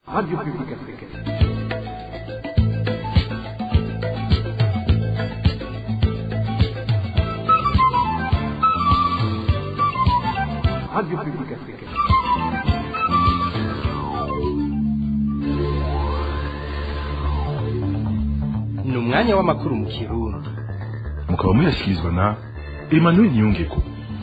Radio Publique Africaine. Radio Publique Africaine. ni umwanya w'amakuru mu kirundi mukaba muyashyikirizwa na emmanuel niyongeko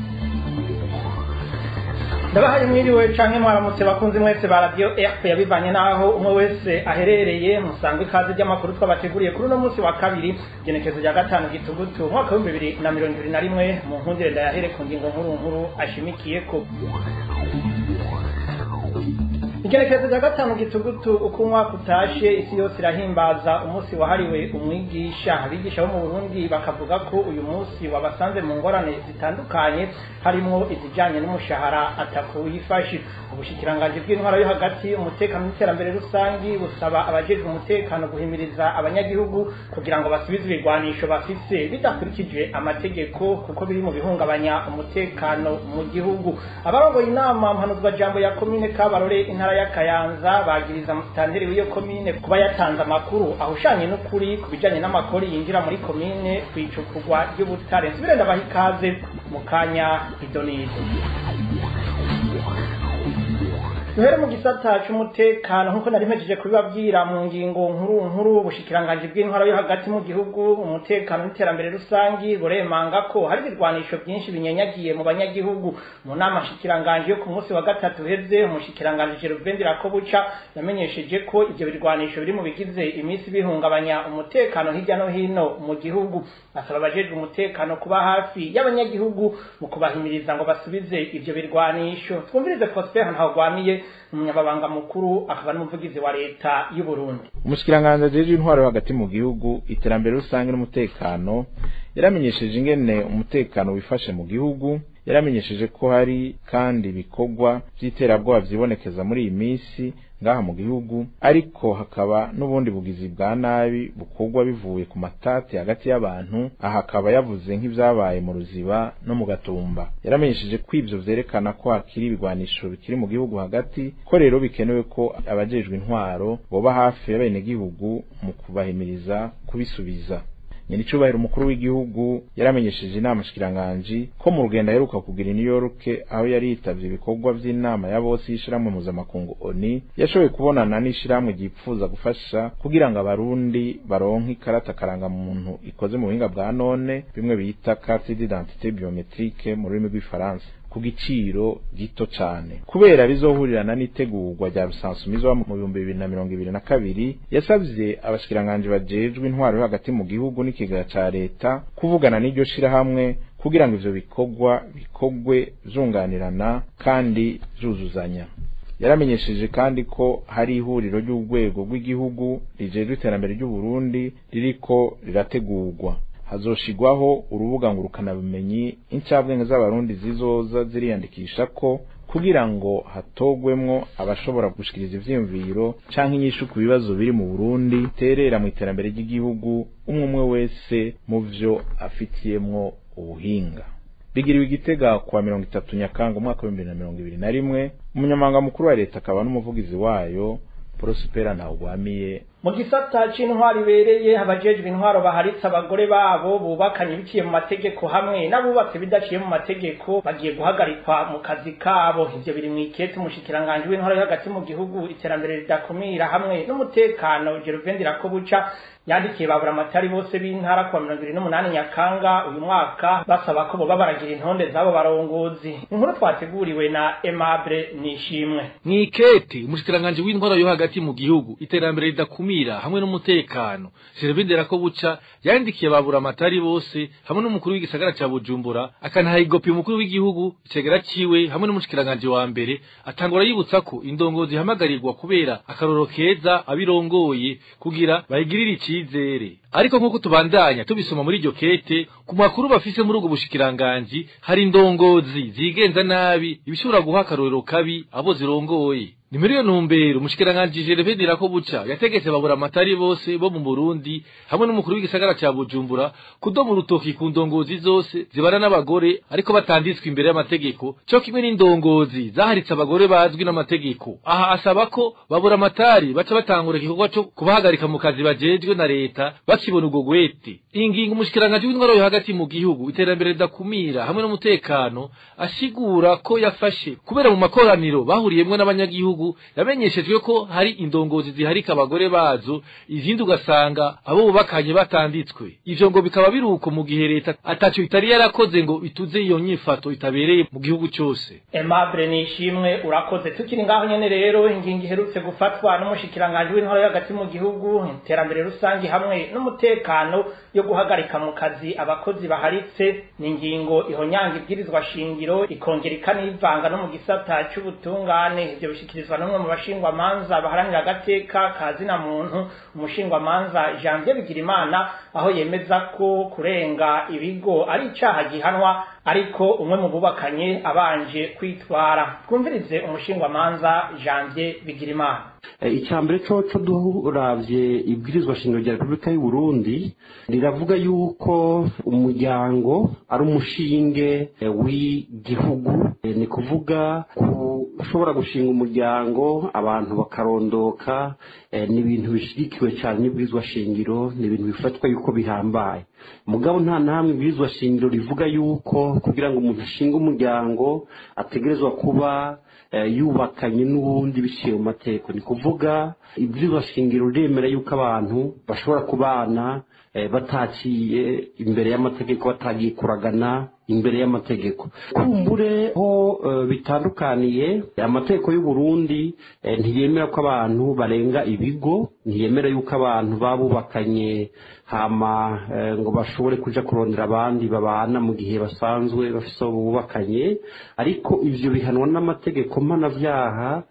ndabahaye mwiriwe canke mwaramutse bakunzi mwese ba radio rp yabivanye n'aho umwe wese aherereye musangwe ikaze ry'amakuru twabateguriye kuri uno munsi wa kabiri igenekezo rya gatanu gitugutu umwaka w'ibihumbi bibiri na mirongo ibiri na rimwe mu nkundire ndayahere ku ngingo nkuru nkuru ashimikiyeko igenekerezo rya gatanu gitugutu uko umwaka utashe isi yose irahimbaza umunsi wahariwe umwigisha abigisha bo mu burundi bakavuga ko uyu munsi wabasanze mu ngorane zitandukanye harimwo izijanye n'umushahara atako wifashe ubushikiranganji bw'intwaro yo hagati umutekano n'iterambere rusangi busaba abajejwe umutekano guhimiriza abanyagihugu kugira ngo basubize ibigwanisho bafise bidakurikije amategeko kuko biri mu bihungabanya umutekano mu gihugu abarongoye inama mpanuzwa jambo ya komine kabarore intara ya kayanza bagiriza musitanteri w'iyo komine kuba yatanze amakuru ahushanye n'ukuri ku bijanye n'amakori yinjira muri komine kwicukurwa ry'ubutare nsubire ndabaha ikaze mu kanya idonido duhere mu gisata c'umutekano nk'uko nari mpejeje kubibabwira mu ngingo nkuru nkuru ubushikiranganji bw'intwaro yo hagati mu gihugu umutekano n'iterambere rusangi buremanga ko hari ibirwanisho byinshi binyanyagiye mu banyagihugu mu nama nshikiranganji yo ku munsi wa gatatu uheze umushikiranganji Gervain Rakobuca yamenyesheje ko ivyo birwanisho biri mu bigize iminsi bihungabanya umutekano hirya no hino mu gihugu asaba abajejwe umutekano kuba hafi y'abanyagihugu mu kubahimiriza ngo basubize ivyo birwanisho twumvirize Prosper Ntawagwamiye umunyababanga mukuru akaba n'umuvugizi wa leta y'u Burundi umushikiranganji ajejwe intwaro hagati mu gihugu iterambere rusange n'umutekano yaramenyesheje ingene umutekano wifashe mu gihugu yaramenyesheje ko hari kandi ibikorwa vy'iterabwoba vyibonekeza muri iyi minsi ngaha mu gihugu ariko hakaba n'ubundi bugizi bwa nabi bukorwa bivuye ku matati hagati y'abantu aha akaba yavuze nk'ivyabaye mu ruziba no mu gatumba yaramenyesheje ko ivyo vyerekana ko hakiri ibigwanisho bikiri mu gihugu hagati ko rero bikenewe ko abajejwe intwaro boba hafi y'abenegihugu mu kubahimiriza kubisubiza nyiricubahiro umukuru w'igihugu yaramenyesheje inama shikiranganji ko mu rugendo aheruka kugira i New York aho yari yitavye ibikorwa vy'inama ya bose y'ishirahamwe mpuzamakungu ONU yashoboye kubonana n'ishirahamwe ryipfuza gufasha kugira ngo abarundi baronke ikarata karangamuntu ikoze mu buhinga bwa none bimwe bita carte d'identité biométrique mu rurimi rw'ifaransa ku giciro gito cane kubera bizohurirana n'itegurwa rya rusansumizwa mu bihumbi bibiri na mirongo ibiri na kabiri yasavye abashikiranganji bajejwe intwaro yo hagati mu gihugu n'ikigega ca leta kuvugana n'iryo shirahamwe kugira ngo ivyo bikorwa bikorwe vyunganirana kandi vyuzuzanya yaramenyesheje kandi ko hari ihuriro ry'urwego rw'igihugu rijejwe iterambere ry'uburundi ririko rirategurwa hazoshigwaho urubuga ngurukanabumenyi incabwenge z'abarundi zizoza ziriyandikisha ko kugira ngo hatogwemwo abashobora gushikiriza ivyiyumviro canke inyishu ku bibazo biri mu Burundi terera mu iterambere ry'igihugu umwe umwe wese mu vyo afitiyemwo ubuhinga bigiriwe igitega kuwa mirongo itatu nyakanga umwaka w'ibihumbi bibiri na mirongo ibiri na rimwe umunyamabanga mukuru wa leta akaba n'umuvugizi wayo prospera ntawugwamiye mu gisata c'intwaro ibereye abajejwe intwaro baharitse abagore babo bubakanye biciye mu mategeko hamwe n'abubatse bidaciye mu mategeko bagiye guhagarikwa mu kazi kabo ivyo biri mw'ikete umushikiranganji w'intwaro yo hagati mu gihugu iterambere ridakumira hamwe n'umutekano Gervain Rakobuca yandikiye babura amatari bose b'intara kuwa mirongo ibiri n'umunani nyakanga uyu mwaka basaba ko boba baragira intonde z'abo barongozi inkuru twateguriwe na Aimable Nishimwe mw'ikete umushikiranganji w'intwaro yo hagati mu gihugu iterambere ridakumira hamwe n'umutekano Gervin Rakobuca yandikiye babura amatari bose hamwe n'umukuru w'igisagara ca Bujumbura akanaha igopi umukuru w'igihugu icegera ciwe hamwe n'umushikiranganji wa mbere atangura yibutsa ko indongozi ihamagarirwa kubera akaroro keza abirongoye kugira bayigirire icizere ariko nk'uko tubandanya tubisoma muri iryo kete ku makuru bafise muri ubwo bushikiranganji hari indongozi zigenza nabi ibishobora guha akarorero kabi abo zirongoye ni muri iyo ntumbero umushikiranganji Gervais Ndirakobuca yategetse babura amatari bose bo mu Burundi hamwe n'umukuru w'igisagara ca Bujumbura kudoma urutoki ku ndongozi zose zibana n'abagore ariko batanditswe imbere y'amategeko co kimwe n'indongozi zaharitse abagore bazwi n'amategeko aha asaba ko babura amatari baca batangura igikorwa co kubahagarika mu kazi bajejwe na leta bakibona ubwo gwete iyi ngingo umushikiranganji w'intwaro yo hagati mu gihugu iterambere ridakumira hamwe n'umutekano asigura ko yafashe kubera mu makoraniro bahuriyemwo n'abanyagihugu yamenyeshejwe ko hari indongozi ziharika abagore bazo izindi ugasanga abo bubakanye batanditswe ivyo ngo bikaba biruko mu gihe leta ataco itari yarakoze ngo ituze iyo nyifato itabereye mu gihugu cose Aimable Nishimwe urakoze tukiri ngaho nyene rero ingingo iherutse gufatwa n'umushikiranganje w'intwaro yo hagati mu gihugu iterambere rusangi hamwe n'umutekano yo guhagarika mu kazi abakozi baharitse ni ingingo ihonyanga ibwirizwa shingiro ikongera ikanivanga no mu gisata c'ubutungane ivyo bishikirizwa n'umwe mu bashingwamanza baharanira agateka ka zina muntu umushingwamanza Janvier Bigirimana aho yemeza ko kurenga ibigo ari icaha gihanwa ariko umwe mu bubakanye abanje kwitwara twumvirize umushingwamanza Janvier Bigirimana icya mbere coco duravye ibwirizwa shingiro rya repubulika y'u burundi riravuga yuko umuryango ari umushinge w'igihugu ni kuvuga ushobora gushinga umuryango abantu bakarondoka ni ibintu bishyigikiwe cyane n'ibwirizwa shingiro ni ibintu bifatwa yuko bihambaye mugabo nta namwe ibwirizwa shingiro rivuga yuko kugira ngo umuntu ashinge umuryango ategerezwa kuba yubakanye n'uwundi biciye mu mategeko ni kuvuga ibwirizwa shingiro riremera yuko abantu bashobora kubana bataciye imbere y'amategeko batagiye kuragana imbere y'amategeko kumbure ho bitandukaniye amategeko y'u Burundi ntiyemera ko abantu barenga ibigo ntiyemera yuko abantu babubakanye hama ngo bashobore kuja kurondera abandi babana mu gihe basanzwe bafise abo bubakanye ariko ivyo bihanwa n'amategeko mpanavyaha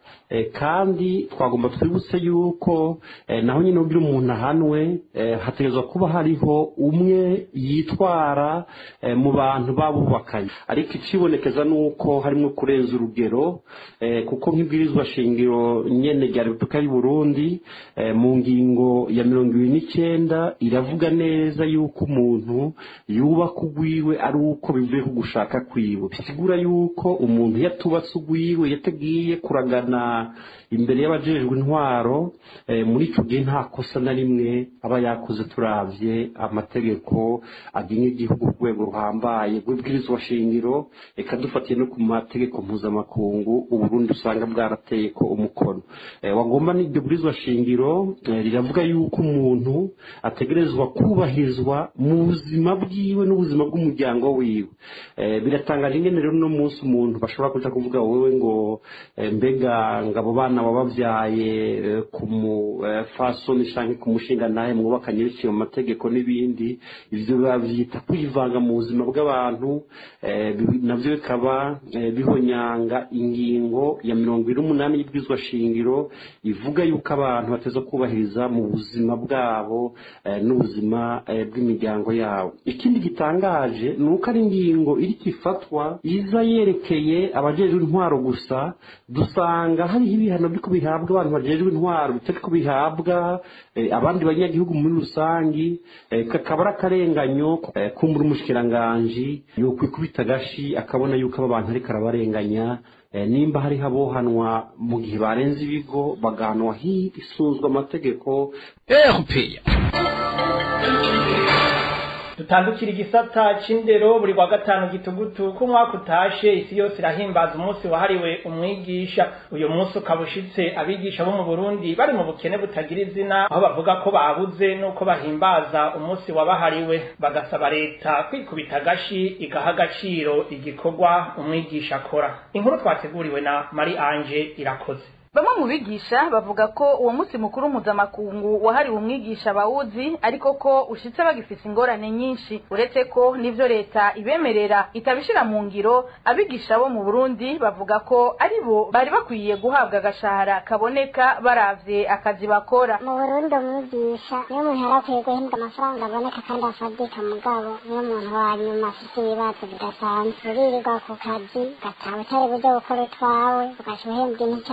kandi twagomba twibutse yuko naho nyine ugira umuntu ahanwe hategerezwa kuba hariho umwe yitwara mu bantu babubakanye ariko ikibonekeza ni uko harimo kurenza urugero kuko nk'ibwirizwa shingiro nyene rya repubulika y'u Burundi mu ngingo ya mirongo ibiri n'icyenda iravuga neza yuko umuntu yubaka ugwiwe ari uko bivuye ku gushaka kwiwe bisigura yuko umuntu yatubatse ugwiwe yatagiye kuragana imbere y'abajejwe intwaro muri icyo gihe nta kosa na rimwe aba yakoze turavye amategeko agenga igihugu ku rwego ruhambaye rw'ibwirizwa shingiro reka dufatiye no ku mategeko mpuzamakungu uburundi usanga bwarateye ko umukono wagomba n'iryo bwirizwa shingiro riravuga yuko umuntu ategerezwa kubahirizwa mu buzima bwiwe n'ubuzima bw'umuryango wiwe biratangaje ingene rero uno munsi umuntu bashobora kuja kuvuga wowe ngo mbega ngo abo bana wabavyaye ku mufasoni canke ku mushinga nawe mwubakanye biciye mu mategeko n'ibindi ivyo bavyita kwivanga mu buzima bw'abantu navyo bikaba bihonyanga ingingo ya mirongo ine n'umunani y'ibwirizwa shingiro ivuga yuko abantu bateza kubahiriza mu buzima bwabo n'ubuzima bw'imiryango yabo ikindi gitangaje ni uko ari ingingo iri kifatwa iza yerekeye abajejwe intwaro gusa dusanga hariho ibihano byo bihabwa abantu bajejwe intwaro bitari ko bihabwa abandi banyagihugu muri rusangi kakaba ari akarenganyo kumbura umushikiranganji yokwikubita agashi akabona yuko aba bantu ariko arabarenganya nimba hariho abohanwa mu gihe barenze ibigo bagahanwa hisunzwe amategeko erupeya dutandukira igisata c'indero buri wa gatanu gitugutu ko umwaka utashe isi yose irahimbaza umunsi wahariwe umwigisha uyu munsi ukaba ushitse abigisha bo mu burundi bari mu bukene butagira izina aho bavuga ko babuze n'uko bahimbaza umunsi wabahariwe bagasaba leta kwikubita agashi igaha agaciro igikorwa umwigisha akora inkuru twateguriwe na mari anje irakoze bamwe mu bigisha bavuga ko uwo munsi mukuru mpuzamakungu wahariwe umwigisha bawuzi ariko ko ushitse bagifise ingorane nyinshi uretse ko n'ivyo leta ibemerera itabishira mu ngiro abigisha bo mu burundi bavuga ko ari bo bari bakwiye guhabwa agashahara kaboneka baravye akazi bakora mu burundi umwigisha niyo umuntu yari akwiye guhembwa amafaranga aboneka kandi afadika mugabo niyo umuntu wa nyuma afite ibibazo bidasanzwe uririrwa ku kazi ugataha utari buje gukora utwawe ugaca uhembwa intica ntibiki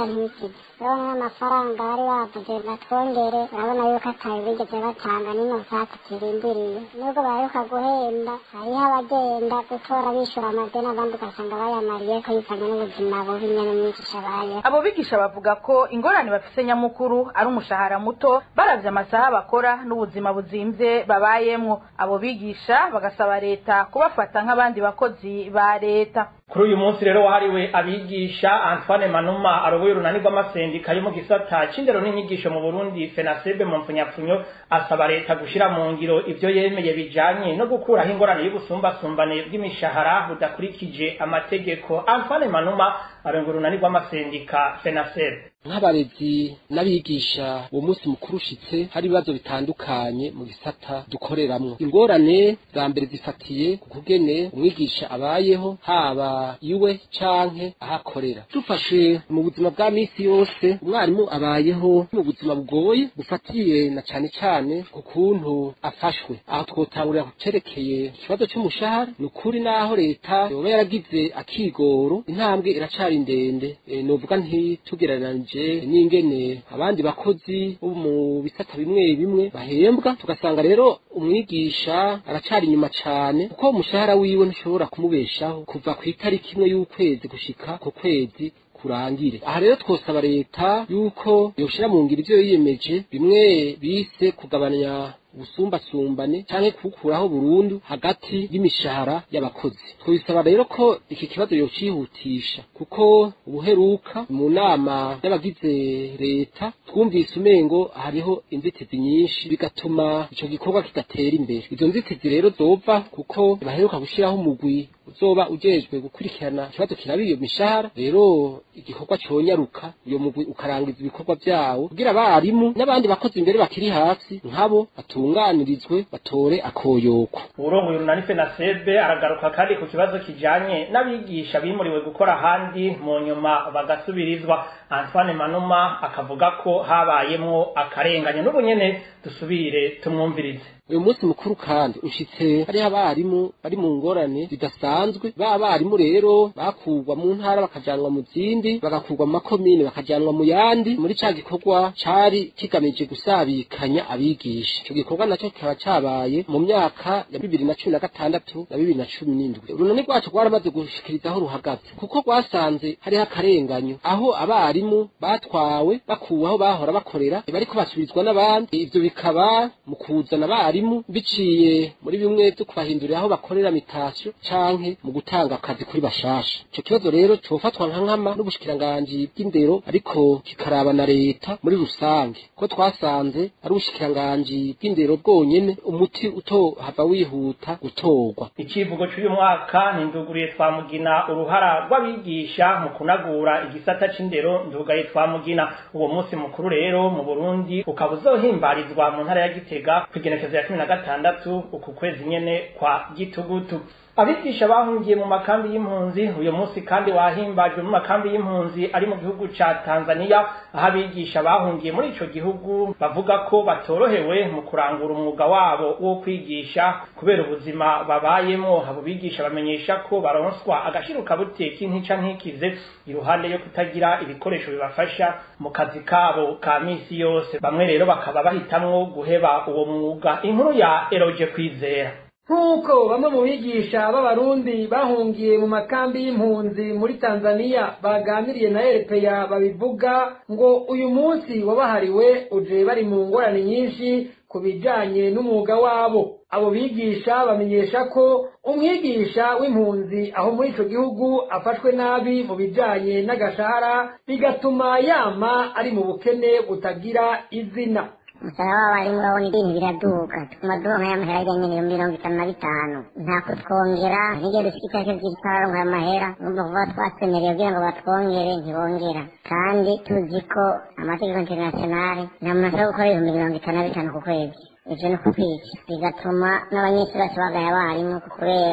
bakize urabona n'amafaranga bari bavuze batwongere urabona yuko atayo bigeze batanga n'ino nsatsi kirindiriye nubwo baheruka guhenda hariho abagenda gutora bishyura amadeni abandi ugasanga bayamariye ko yifanye n'ubuzima bubi nyene umwigisha abayeho abo bigisha bavuga ko ingorane bafise nyamukuru ari umushahara muto baravye amasaha bakora n'ubuzima buzimvye babayemwo abo bigisha bagasaba leta kubafata nk'abandi bakozi ba leta kuri uyu munsi rero wahariwe abigisha antoine manuma aroboye urunani rw'amasendika yo mu gisata c'indero n'inyigisho mu burundi fenasebe mu mpfunyapfunyo asaba leta gushira mu ngiro ivyo yemeye bijanye no gukuraho ingorane y'ubusumbasumbane bw'imishahara budakurikije amategeko antoine manuma arongoye urunani rw'amasendika fenasebe nk'abarezi n'abigisha uwo munsi mukuru ushitse hari ibibazo bitandukanye mu gisata dukoreramwo ingorane za mbere zifatiye ku kugene umwigisha abayeho haba iwe canke ahakorera dufashe mu buzima bwa misi yose umwarimu abayeho mu buzima bugoye bufatiye na cane cane ku kuntu afashwe aho twotangurira ku cerekeye ikibazo c'umushahara ni ukuri naho leta yoba yaragize akigoro intambwe iracari ndende e, novuga ntitugereranije n'ingene abandi bakozi bo mu bisata bimwe bimwe bahembwa tugasanga rero umwigisha aracari inyuma cane kuko umushahara wiwe ntushobora kumubeshaho kuva ku itariki imwe y'ukwezi gushika ku kwezi kurangire aha rero twosaba leta yuko yoshira mu ngiro ivyo yiyemeje bimwe bise kugabanya ubusumbasumbane canke kuwukuraho burundu hagati y'imishahara y'abakozi twabisaba rero ko iki kibazo yocihutisha kuko ubuheruka mu nama y'abagize leta twumvise umengo hariho inzitizi nyinshi bigatuma ico gikorwa kidatera imbere izo nzitizi rero zova kuko baheruka gushiraho umugwi uzoba ujejwe gukurikirana ikibazo kiraba iyo mishahara rero igikorwa conyaruka uyo mugwi ukarangiza ibikorwa vyawo kugira abarimu n'abandi bakozi imbere bakiri hasi nkabo batunganirizwe batore akoyoko urongoye urunani fenasebe aragaruka kandi ku kibazo kijanye n'abigisha bimuriwe gukora ahandi mu nyuma bagasubirizwa antoine manuma akavuga ko habayemwo akarengane n'ubu nyene dusubire tumwumvirize uyu munsi mukuru kandi ushitse hariho abarimu bari mu ngorane zidasanzwe ba barimu rero bakurwa mu ntara bakajanwa mu zindi bagakurwa mu makomine bakajanwa mu yandi muri ca gikorwa cari kigamije gusabikanya abigisha ico gikorwa naco kikaba cabaye mu myaka ya bibiri na cumi na gatandatu na bibiri na cumi n'indwi urunani rwacu rwaramaze gushikiriza aho ruhagaze kuko rwasanze hariho akarenganyo aho abarimu batwawe bakuwe aho bahora bakorera bariko basubirizwa n'abandi ivyo bikaba mu kuzana abarimu abarimu biciye muri bimwe byo kubahindurira aho bakorera mitasiyo canke mu gutanga akazi kuri bashasha ico kibazo rero cofatwa nka nkama n'ubushikiranganji bw'indero ariko kikaraba na leta muri rusange ko twasanze ari ubushikiranganji bw'indero bwonyene umuti utohava wihuta gutorwa icivugo c'uyu mwaka ninduguriye twamugina uruhara rw'abigisha mu kunagura igisata c'indero ndugaye twamugina uwo munsi mukuru rero mu Burundi ukaba uzohimbarizwa mu ntara ya Gitega kwigenekezo ya cumi na gatandatu uku kwezi nyene kwa gitugutu abigisha bahungiye mu makambi y'impunzi uyu munsi kandi wahimbajwe mu makambi y'impunzi ari mu gihugu ca Tanzania aho abigisha bahungiye muri ico gihugu bavuga ko batorohewe mu kurangura umwuga wabo wo kwigisha kubera ubuzima babayemo abo bigisha bamenyesha ko baronswa agashiruka buteka intica ntikize iruhande yo kutagira ibikoresho bibafasha mu kazi kabo ka misi yose bamwe rero bakaba bahitamwo guheba uwo mwuga inkuru ya Eroje kwizera nk'uko bamwe mu bigisha b'abarundi bahungiye mu makambi y'impunzi muri tanzania baganiriye na erepeya babivuga ngo uyu munsi wabahariwe uje bari mu ngorane nyinshi ku bijanye n'umwuga wabo abo bigisha bamenyesha ko umwigisha w'impunzi aho muri ico gihugu afashwe nabi mu bijanye n'agashahara bigatuma yama ari mu bukene butagira izina umusaraba w'abarimu urabona ibintu biraduka tuguma duronka y'amahera ajyanye n'ibihumbi mirongo itanu na bitanu nta kutwongera n'igihe dufite itariki ebyiri twararonka amahera numva kuva twatwemereye kugira ngo batwongere ntibongera kandi tuzi ko amategeko internationale nta muntu ashobora gukora ibihumbi mirongo itanu na bitanu ku kwezi ivyo ni ukukwica bigatuma n'abanyeshuri bose bagaye abarimu kubera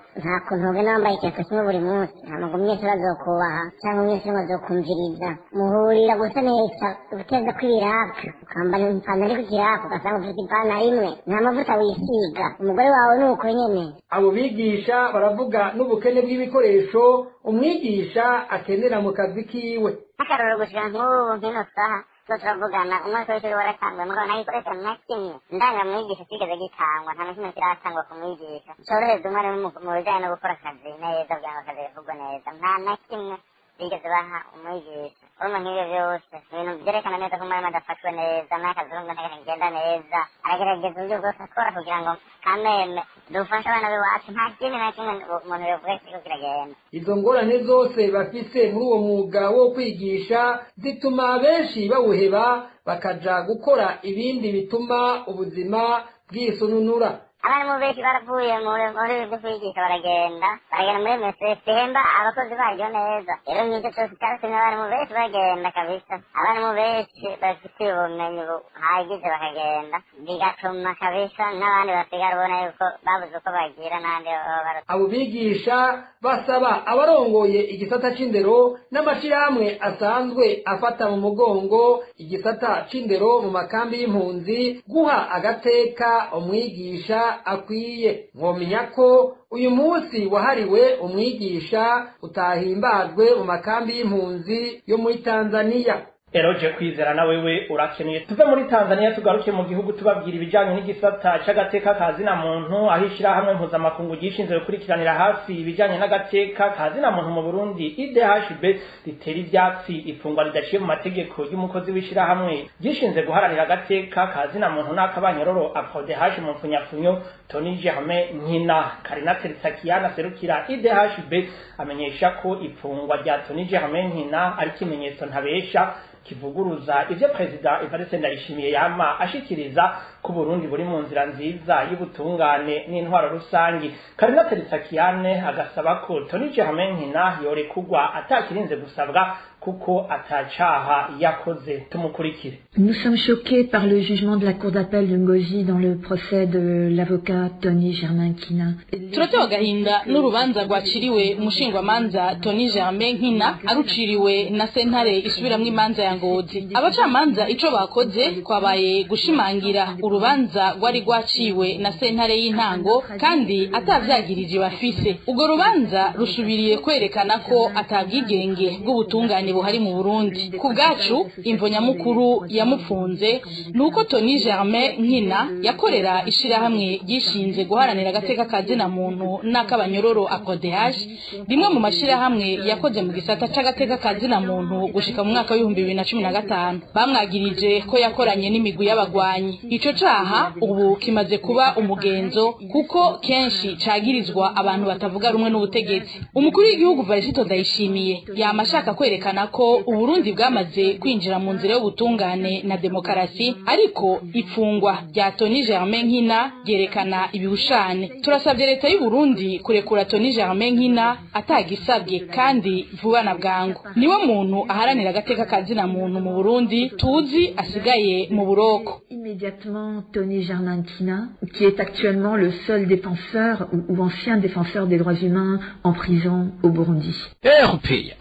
nta kuntu ugenda wambaye ikintu kimwe buri munsi ntabwo umunyeshuri azokubaha cyangwa umunyeshuri ngo azokumviriza muhurira gusa neza guteza kw'ibiraka ukambara ipantaro iri ku kiraka ugasanga ufite ipantaro imwe nta mavuta wisiga umugore wawe ni uko nyene abo bigisha baravuga n'ubukene bw'ibikoresho umwigisha akenera mu kazi kiwe nk'akarorero gushika nk'ubu nk'ino saha zo turavugana umwaka w'ishuri waratanguye mugabo nta gikoresho na kimwe ndangamwigisha kigeze gitangwa nta na kimwe kiratangwa ku mwigisha cyorohereza umwarimu mu- mu bijyanye no gukora akazi neza kugira ngo akazi gavugwe neza nta na kimwe bigeze baha umwigisha urumva nk'ibyo byose ibintu byerekana neza ko umwarimu adafashwe neza n'akazi urumva ntakagenda neza aragerageza uburyo bwose akora kugira ngo kameme dufashe abana b'iwacu nta kindi na kimwe umuntu yavuga kiriko kiragenda izo ngorane zose bafise muri uwo mwuga wo kwigisha zituma benshi bawuheba bakaja gukora ibindi bituma ubuzima bwisununura abarimu benshi baravuye muri muri byo kwigisha baragenda baragenda muri MSF ihemba abakozi baryo neza rero nk'icyo cyose cyatumye abarimu benshi bagenda kabisa abarimu benshi bafitiye ubumenyi buhagije bakagenda bigatuma kabisa n'abandi basigara ubona yuko babuze uko bagira n'abandi baba bara abo bigisha basaba abarongoye igisata c'indero n'amashirahamwe asanzwe afata mu mugongo igisata c'indero mu makambi y'impunzi guha agateka umwigisha akwiye mwomenya ko uyu munsi wahariwe umwigisha utahimbajwe mu makambi y'impunzi yo muri tanzaniya eroje kwizera na wewe urakeneye tuve muri tanzania tugaruke mu gihugu tubabwira ibijyanye n'igisata c'agateka ka zina muntu aho ishyirahamwe mpuzamakungu ryishinzwe gukurikiranira hafi ibijyanye n'agateka ka zina muntu mu burundi idhb ritera ivyatsi ifungwa ridaciye mu mategeko y'umukozi w'ishyirahamwe ryishinzwe guharanira agateka ka zina muntu n'akabanyororo aprodh mu mfunyafunyo tony germain nkina karina terisakiyana serukira idhb amenyesha ko ifungwa rya tony germain nkina ari ikimenyetso ntabesha kivuguruza ivyo perezida Evariste Ndayishimiye yama ashikiriza ko Burundi buri mu nzira nziza y'ubutungane n'intwaro rusangi Karina Terisakiyane agasaba ko Tony Germain Nkina yorekugwa atakirinze gusabwa kuko atacaha yakoze tumukurikire Nous sommes choqués par le jugement de la Cour d'appel de Ngozi dans le procès de l'avocat Tony Germain Kina. turatewe agahinda n'urubanza rwaciriwe umushingwamanza tony germain nkina aruciriwe na sentare isubiramwo imanza ya ngozi abacamanza ico bakoze kwabaye gushimangira urubanza rwari rwaciwe na sentare y'intango kandi atavyagirije bafise urwo rubanza rusubiriye kwerekana ko atabwigenge bw'ubutungane buhari mu burundi ku bwacu imvo nyamukuru yamufunze ni uko tony germain nkina yakorera ishirahamwe ryishinze guharanira agateka ka zina muntu n'akabanyororo akodehaje rimwe mu mashirahamwe yakoze mu gisata c'agateka ka zina muntu gushika mu mwaka w'ibihumbi bibiri na cumi na gatanu bamwagirije ko yakoranye n'imigwi y'abagwanyi ico caha ubu kimaze kuba umugenzo kuko kenshi cagirizwa abantu batavuga rumwe n'ubutegetsi umukuru w'igihugu varisito ndayishimiye yama ashaka kwerekana ko uburundi bwamaze kwinjira mu nzira y'ubutungane na demokarasi ariko ifungwa rya tony germain nkina ryerekana ibihushane turasabye leta y'u Burundi kurekura Tony Germain Nkina atagisabye kandi vuba na bwangu niwe muntu aharanira agateka ka zina muntu mu Burundi tuzi asigaye mu buroko Immédiatement Tony Germain Kina, qui est actuellement le seul défenseur ou, ou ancien défenseur des droits humains en prison au Burundi. RPA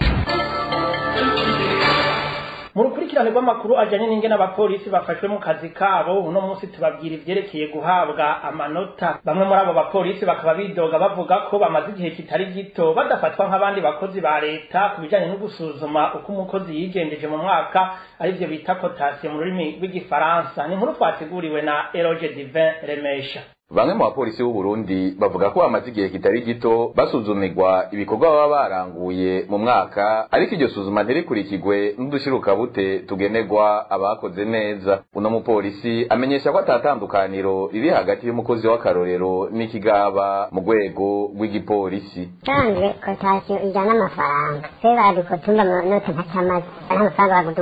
mu rukurikirane rw'amakuru ajyanye n'ingene abapolisi bafashwe mu kazi kabo uno munsi tubabwira ivyerekeye guhabwa amanota bamwe muri abo bapolisi bakaba bidoga bavuga ko bamaze igihe kitari gito badafatwa nk'abandi bakozi ba leta ku bijanye no gusuzuma uko umukozi yigendeje mu mwaka arivyo bita kotasiyo mu rurimi rw'igifaransa ni inkuru twateguriwe na eroge divin remesha bamwe mu bapolisi b'u Burundi bavuga ko bamaze igihe kitari gito basuzumirwa ibikorwa baba baranguye mu mwaka ariko iryo suzuma ntirikurikirwe n'udushirukabute tugenerwa abakoze neza uno mupolisi amenyesha ko atatandukaniro riri hagati y'umukozi w'akarorero n'ikigaba mu rwego rw'igipolisi kandi kotasiyo ijyana amafaranga se badukotunda mu note nka cyamaze nta mafaranga baguduha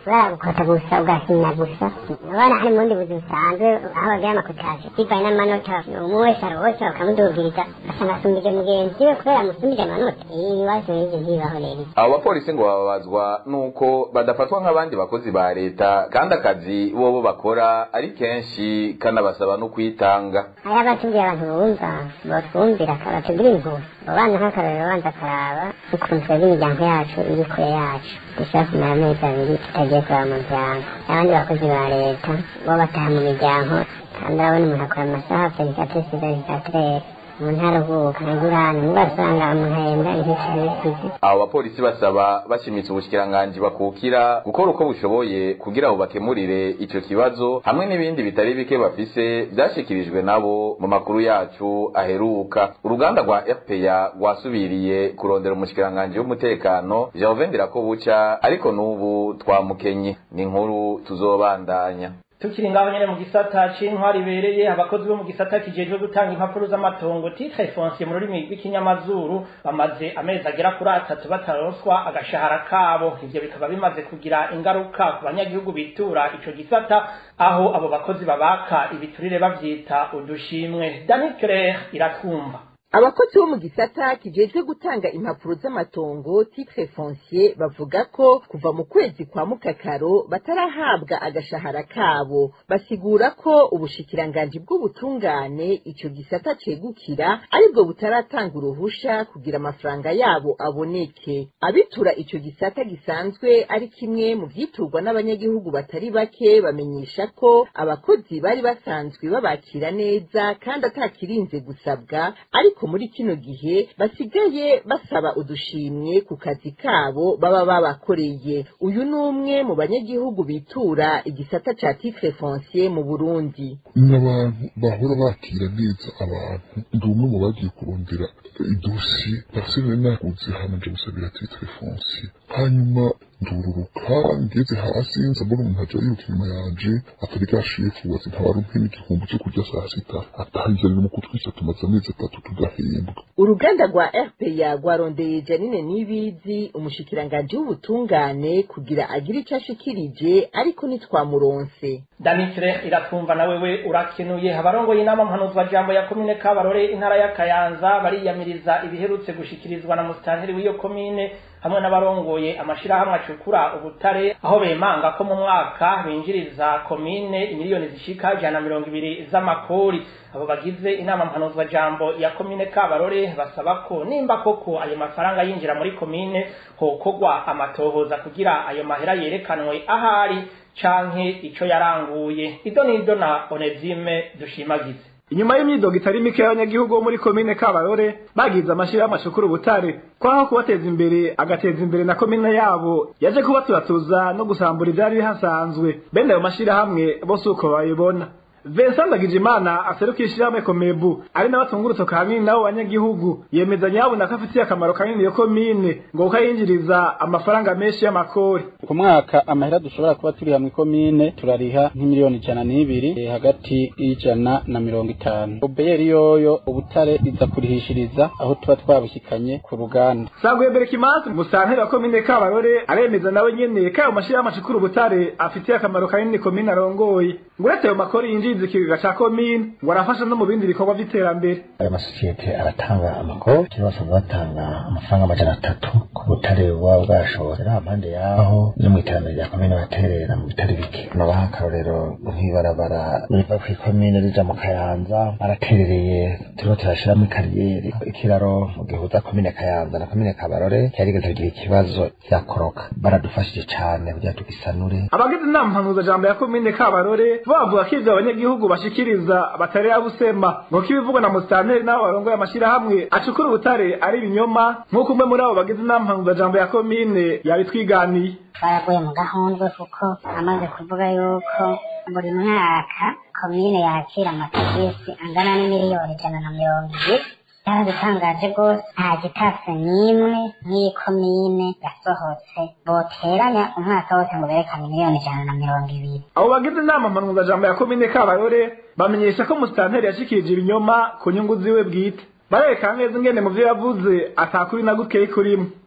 baragukota gusa ugahina gusa abana hari mubundi buzi busanzwe aho bagira amakutaje bivanye n'amanota umwe wese arose bakamudugiriza ugasanga asumbije mugenzi we kubera amusumbije amanota ibibazo n'ivyo ntibibaho rero abo bapolisi ngo bababazwa nuko badafatwa nk'abandi bakozi ba leta kandi akazi bobo bakora ari kenshi kanabasaba no kwitanga hariho abatubwira abantu bumva botwumvira batubwira impuhwe abo bana nk'akarorero banza akaraba ukuntu twebwe imiryango yacu iri kure yacu dushobora kumara amezi abiri tutagiye kureba mu muryango abandi bakozi ba leta bo bataha mu miryango kandi urabona umuntu akora amasaha felicatire sizazisatirere mu ntaruhuka ntagurane mugo asanga umuntu ahembwa inkishano y'isizi abo bapolisi basaba bashimitse ubushikiranganji bakukira gukora uko bushoboye kugira ngo bakemurire ico kibazo hamwe n'ibindi bitari bike bafise vyashikirijwe nabo mu makuru yacu aheruka uruganda rwa rpa rwasubiriye kurondera umushikiranganji w'umutekano Gervais Ndirakobuca ariko n'ubu twamukenye ni inkuru tuzobandanya tukiri ngaho nyene mu gisata c'intwari ibereye abakozi bo mu gisata kijejwe gutanga impapuro z'amatongo titre foncier mu rurimi rw'ikinyamazuru bamaze amezi agera kuri atatu bataronswa agashahara kabo ivyo bikaba bimaze kugira ingaruka ku banyagihugu bitura ico gisata aho abo bakozi babaka ibiturire bavyita udushimwe dani claire iratwumva abakozi bo mu gisata kijejwe gutanga impapuro z'amatongo titre foncier bavuga ko kuva mu kwezi kwa mukakaro batarahabwa agashahara kabo basigura ko ubushikiranganji bw'ubutungane ico gisata cegukira aribwo butaratanga uruhusha kugira amafaranga yabo aboneke abitura ico gisata gisanzwe ari kimwe mu vyiturwa n'abanyagihugu batari bake bamenyesha ko abakozi bari basanzwe babakira neza kandi atakirinze gusabwa ariko muri kino gihe basigaye basaba udushimwe ku kazi kabo baba babakoreye uyu ni umwe mu banyagihugu bitura igisata ca titre foncier mu burundi n'abantu bahora bakira neza abantu ndi umwe mu bagiye kurondera idosiye parcelle naguze hamanje gusabira titre foncier hanyuma ndururuka ngeze hasi nza mbona umuntu aja yiruka inyuma yanje atari bwa shefu wazi ntabarumpe n'igihumbi cyo kurya saa sita atahizanira mu kutwica tumaze amezi atatu tudahembwa uruganda rwa rpa rwarondeye janine nibizi umushikiranganji w'ubutungane kugira agire ico ashikirije ariko ntitwamuronse damitire iratwumva na wewe urakenuye abarongoye inama mpanuzwajambo ya komine kabarore intara ya kayanza bariyamiriza ibiherutse gushikirizwa na musitanteri w'iyo komine hamwe n'abarongoye amashirahamwe acukura ubutare aho bemanga ko mu mwaka binjiriza komine imiliyoni zishika ijana na mirongo ibiri z'amakori abo bagize inama mpanuzwajambo ya komine kabarore basaba ko nimba koko ayo mafaranga yinjira muri komine hokorwa amatohoza kugira ayo mahera yerekanwe ahari canke ico yaranguye ido nido na onezime dushimagize inyuma y'imyidogo itari mike y'abanyagihugu bo muri komine kabarore bagize amashirahamwe acukura ubutare kwaho kubateza imbere agateza imbere na komine yabo yaje kubaturatuza no gusambura ivyari bihasanzwe bene ayo mashirahamwe bose uko bayibona Vincent Ndagijimana aserukiye ishirahamwe Komebu ari n'abatungurutso kanini nabo banyagihugu yemeza nyabuna ko afitiye akamaro kanini iyo komine ngo kuko yinjiriza amafaranga menshi y'amakori ku mwaka amahera dushobora kuba turi hamwe komine turariha nk'imiliyoni ijana n'ibiri hagati y'ijana na mirongo itanu obeyeri yoyo ubutare iza kurihishiriza aho tuba twabushyikanye ku ruganda Sagwe Berkimansi musanteri wa komine Kabarore aremeza nawe nyene ko ayo mashirahamwe acukura ubutare afitiye akamaro kanini komine arongoye ngo uretse ayo makori yinjiriza ikigega ca komine ngo arafasha no mu bindi bikorwa vy'iterambere ayo masosiyete aratanga amakuru kera basanzwe batanga amafaranga amajana atatu ku butare buba bwashobora hampande yaho no mu iterambere rya komine baterera mu bitari bike nabaha akarorero nk'ibarabara riva kw'ikomine rija mu kayanza baraterereye turiko turashiramo ikariyeri ikiraro gihuza komine kayanza na komine kabarore cyarigeze kugira ikibazo cyakoroka baradufashije cane kugira tugisanure abagize inama mpanuzajambo ya komine Kabarore bavuga ko ivyo abanyagihugu bashikiriza batarera busema ngo ko ibivugwa na musitanteri n'abo barongoye amashirahamwe acukura ubutare ari ibinyoma nk'uko umwe muri abo bagize inama mpanuzajambo ya komine yabitwiganiye baraguye mu gahundwe kuko amaze kuvuga yuko buri mwaka komine yakira amatagisi angana n'imiliyoni ijana na mirongo ibiri yaradutangaje rwose nta gitase n'imwe nk'iyi komine yasohotse boteranya umwaka wose ngo berekane miliyoni ijana na mirongo ibiri abo bagize inama mpanuzajambo ya komine Kabarore bamenyesha ko musitanteri yashikirije ibinyoma ku nyungu ziwe bwite barerekana neza ingene mu vyo yavuze atakuri na guteye kurimwe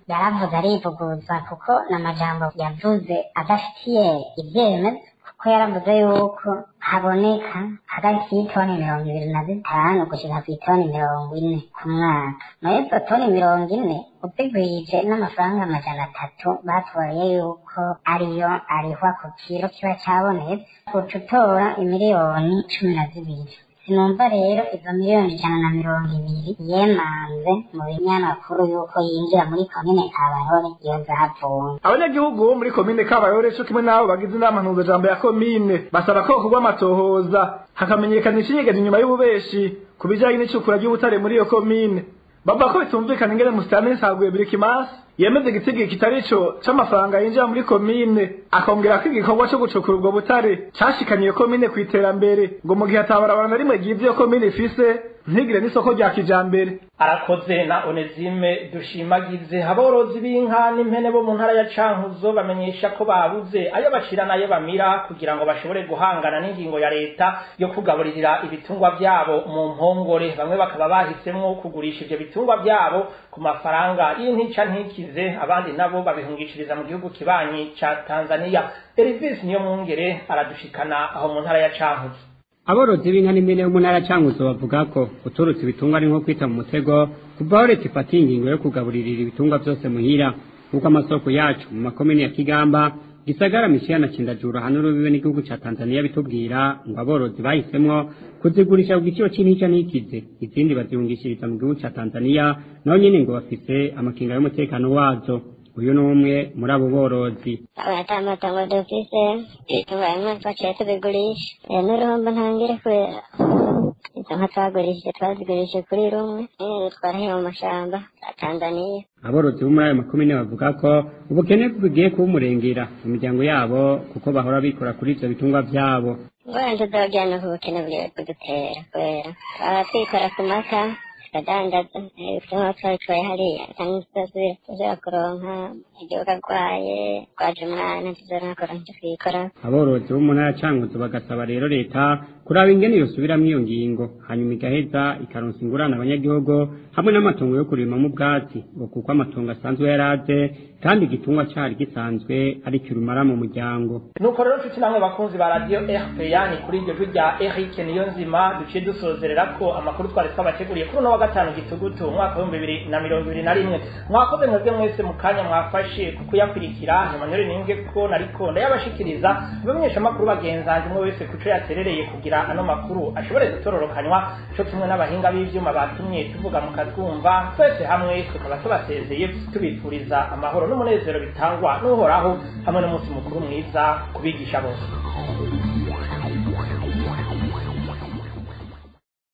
yaravuze arivuguruza kuko n'amajambo yavuze adafitiye ibyemezo kuko yaravuze yuko haboneka hagati y'itoni mirongo ibiri na zitanu gushika ku itoni mirongo ine ku mwaka nayo izo toni mirongo ine uzigwije n'amafaranga amajana atatu batwaye yuko ariyo arihwa ku kiro kiba cabonetse uca utora imiliyoni cumi na zibiri sinumva rero izo miliyoni ijana na mirongo ibiri yemanze mu binyamakuru yuko yinjira muri komine kabarore iyo zavuye abanyagihugu bo muri komine kabayore co kimwe n'abo bagize inama mpuzajambo ya komine basaba ko hokorwa amatohoza hakamenyekana icinyegeje inyuma y'ububeshi ku bijanye n'icukura ry'ubutare muri iyo komine bavuga ko bitumvikana ingene musitani nsaguye birikimasi yemeze igitigi kitari co c'amafaranga yinjira muri komine akongera ko igikorwa co gucukura ubwo butare cashikanye iyo komine kw'iterambere ngo mu gihe atabarabara na rimwe ryiza iyo komine ifise ntigire n'isoko rya kijambere arakoze na onezime dushimagize aborozi b'inka n'impene bo mu ntara ya cankuzo bamenyesha ko babuze ayo bashira n'ayo bamira kugira ngo bashobore guhangana n'ingingo ya leta yo kugaburirira ibitungwa vyabo mu mpongore bamwe bakaba bahisemwo kugurisha ivyo bitungwa vyabo ku mafaranga y'intica ntikize abandi nabo babihungishiriza mu gihugu kibanyi ca tanzania elvis niyo mwungere aradushikana aho mu ntara ya cankuzo aborozi b'inka n'impene bo mu ntara cankuzo bavuga ko guturutsa ibitungwa ari nko kwita mu mutego kuva aho leta ifatiye ingingo yo kugaburirira ibitungwa vyose muhira nk'uko amasoko yacu mu makomine ya kigamba gisagara mishiya na cindajura hano rubibe n'igihugu ca tanzania bitubwira ngo aborozi bahisemwo kuzigurisha ku giciro c'intica ntikize izindi bazihungishiriza mu gihugu ca tanzania naho nyene ngo bafise amakinga y'umutekano wazo uyu ni umwe muri abo borozi ata matongo dufise ibitungwa bimwe twaciye tubigurisha Eh, n'uruhombo ntangire kubera izo nka twagurishije twazigurishije kuri rumwe nyene twarahiye mu mashamba ya tanzaniya aborozi bo muri ayo makomine bavuga ko ubukene bugiye kuwumurengera mu miryango yabo kuko bahora bikora kuri ivyo bitungwa vyabo ngwara ntuzogenda ku bukene bugiye kudutera kubera twaba twikora ku mata tukadandaza ibitungwa twabitwaye hariya cyangwa tutazira tuzira kuronka igihugu arwaye twaje umwana tuzorakora ntacyo twikora aborozi bo mu ntara ya cankuzo bagasaba rero leta kuraba ingene yosubiramwo iyo ngingo hanyuma igaheza ikaronsa ingurane abanyagihugu hamwe n'amatongo yo kurimamwo ubwatsi ngo kuko amatongo asanzwe yaraze kandi igitungwa cari gisanzwe ari kirumara mu muryango nuko rero nshuti namwe bakunzi ba radiyo rpa ni kuri iryo jwi rya eric niyo nzima duciye dusozerera ko amakuru twari twabateguriye kuri uno wa gatanu gitugutu umwaka w'ibihumbi bibiri na mirongo ibiri na rimwe mwakoze mwebwe mwese mu kanya mwafashe ku kuyakurikira emmanuel nimbwe ko nariko ndayabashikiriza abamenyesha amakuru bagenzanje umwe wese kuco yaterereye kugira ano makuru ashobore gutororokanywa co kimwe n'abahinga b'ivyuma batumye tuvuga mukatwumva twese hamwe tukaba tubasezeye tubifuriza amahoro n'umunezero bitangwa n'uhoraho hamwe n'umunsi mukuru mwiza kubigisha bose